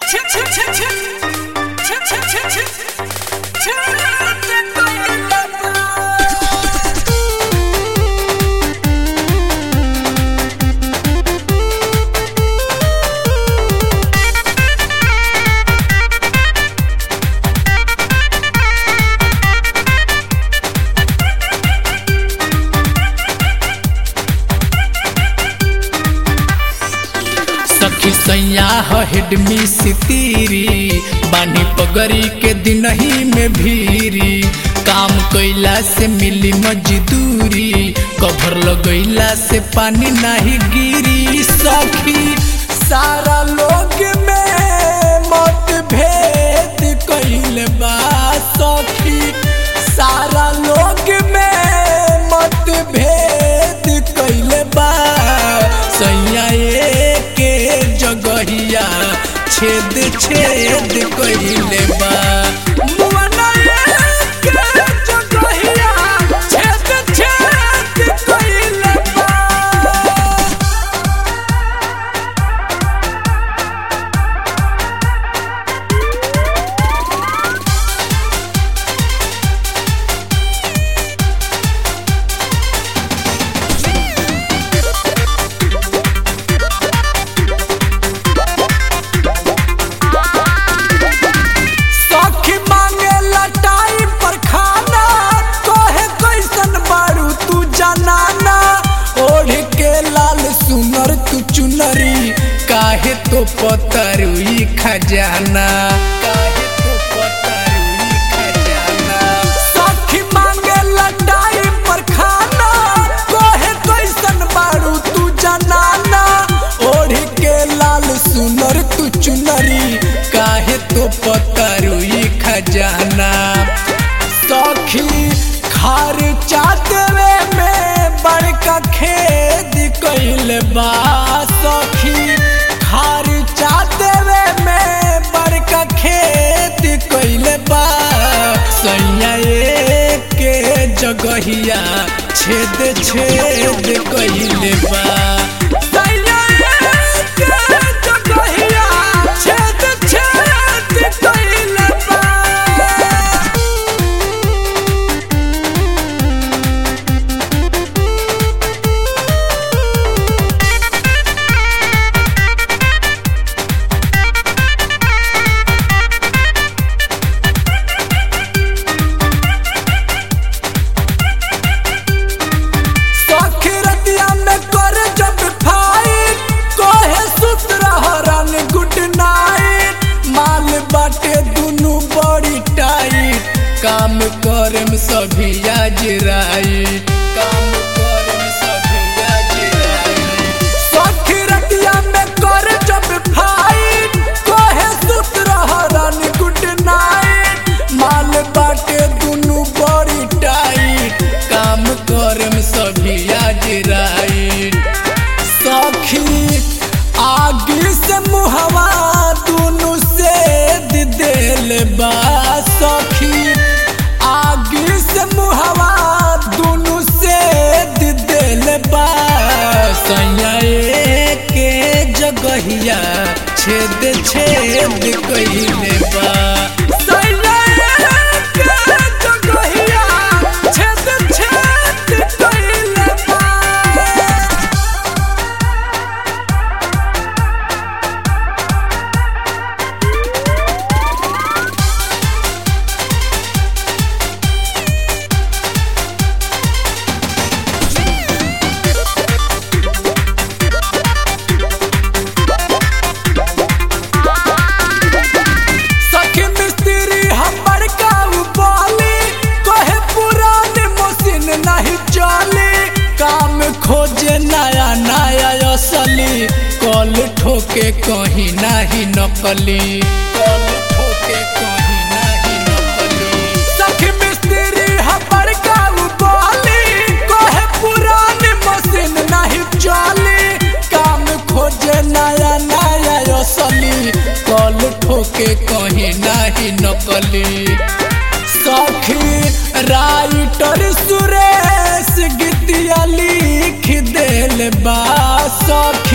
सखी सैया हेडमी सितीरी बानी पगरी के दिन ही में भीरी काम कैला से मिली मजदूरी कभर लगैला से पानी नहीं गिरी सखी सारा लोग में मत भेद कैल बा सखी सारा लोग में मत भेद कैल बा सैया के जगहिया छेद छेद कैले बा मुअना के जगहिया छेद छेद कैले बा सखी मांगे लटाई पर खाना तोहे कैसन बारू तू जनाना ओढ़ के लाल सुनर तू चुनरी काहे तो पतरुई खजाना काहे तो पतरुई खजाना सखी मांगे लटाई पर खाना तोहे कैसन बारू तू जनाना ओढ़ के लाल सुनर तू चुनरी काहे तो पतरुई खजाना सखी खार चातवे में बड़का खेद कैल बा सखी खार चातवे में बड़का खेत कैल बा सैया के जगहिया छेद छेद कैल बा सैया के जगहिया छेद छेद कैल बा सखी रतिया में कर जब फाइट कोहे सुत रह रन गुड नाइट माल बाटे दुनु बड़ी टाइट काम करम सभी आज राइट काम करम सभी आज राइट सखी रतिया में कर जब फाइट कोहे सुत रह रन गुड नाइट माल बाटे दुनु बड़ी टाइट काम करम सभी आज राइट सखी आगे से मुहवा दुनु से दिल बा सखी आगे से मुहवा दुनु से दिल बा सैया के जगहिया छेद छेद कैले बा सैया के जगहिया छेद छेद कैले बा सखी मिस्त्री हमर काऊ बोली कहे पुरान मशीन नहीं चली काम खोजे नया नया असली कल ठोके कहीं नहीं नकली कल ठोके कहीं नहीं नकली सखी मिस्त्री हमर काऊ बोली कहे पुरान मशीन नहीं चली काम खोजे नया नया असली कल ठोके कहीं नहीं नकली सखी राइटर सुरेश गीतिया लिख देल बा सखी